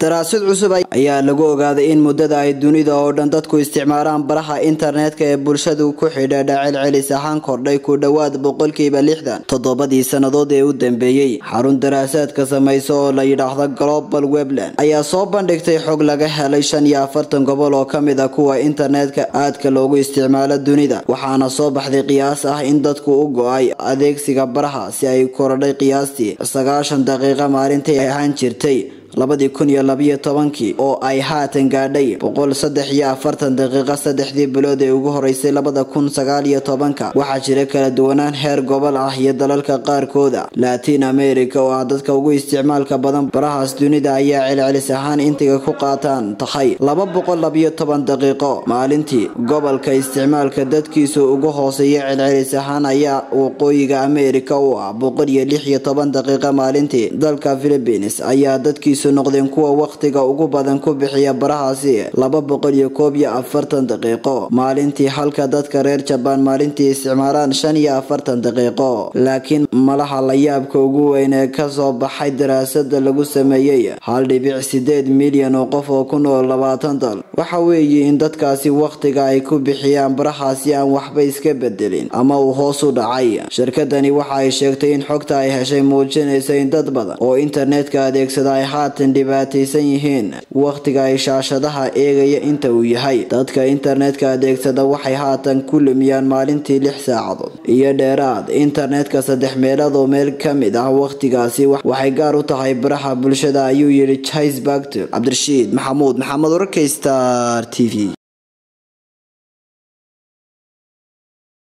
daraasad cusub ayaa lagu ogaaday in muddada ay dunida oo dhan dadku isticmaalaan baraha internetka ee bulshadu ku xidhiidha celcelis ahaan kordhay ku dhowaad boqolkiiba lixdan toddobadii sannadood ee u dambeeyey xarun daraasaadka samaysa oo la yidhaahdo global webland ayaa soo bandhigtay xog laga helay shan iyo afartan gobol oo ka mid a kuwa internetka aadka loogu isticmaalo dunida waxaana soo baxday qiyaas ah in dadku u go-ay adeegsiga baraha si ay korodhay qiyaastii sagaashan daqiiqa maalintii ay ahaan jirtay labadii kun iyo labiyo tobankii oo ay haatan gaadhay boqol saddex iyo afartan daqiiqa saddexdii bilood ee ugu horeysay labada kun sagaal iyo tobanka waxaa jira kala duwanaan heer gobol ah iyo dalalka qaarkooda latin america oo ah dadka ugu isticmaalka badan barahaas dunida ayaa celcelis ahaan intiga ku qaataan tahay laba boqol labiyo toban daqiiqo maalintii gobolka isticmaalka dadkiisu ugu hooseeya celcelis ahaan ayaa waqooyiga america u ah boqol iyo lix iyo toban daqiiqa maalintii dalka philippines ayaa dadkiisu noqdeen kuwa wakhtiga ugu badan ku bixiya barahaasi laba boqol iyo koob iyo afartan daqiiqo maalintii halka dadka reer jabaan maalintii isticmaalaan shan iyo afartan daqiiqo laakiin malaha layaabka ugu weyn ee kasoo baxay daraasada lagu sameeyey hal dhibic sideed milyan oo qof oo ku nool labaatan dal waxa weeye in dadkaasi wakhtiga ay ku bixiyaan barahaasi aan waxba iska bedelin ama uu hoos u dhacay shirkadani waxa ay sheegtay in xogta ay heshay muujinaysa in dad badan oo internetka adeegsada ay haatan dhibaataysan yihiin wakhtiga ay shaashadaha eegaya inta uu yahay dadka internetka adeegsada waxay haatan ku lumiyaan maalintii lix saacadood iyo dheeraad internetka saddex meelood oo meel ka mid ah wakhtigaasi waxay gaar u tahay baraha bulshada ayuu yidhi jais bagter cabdirashiid maxamuud maxamed wararka star t v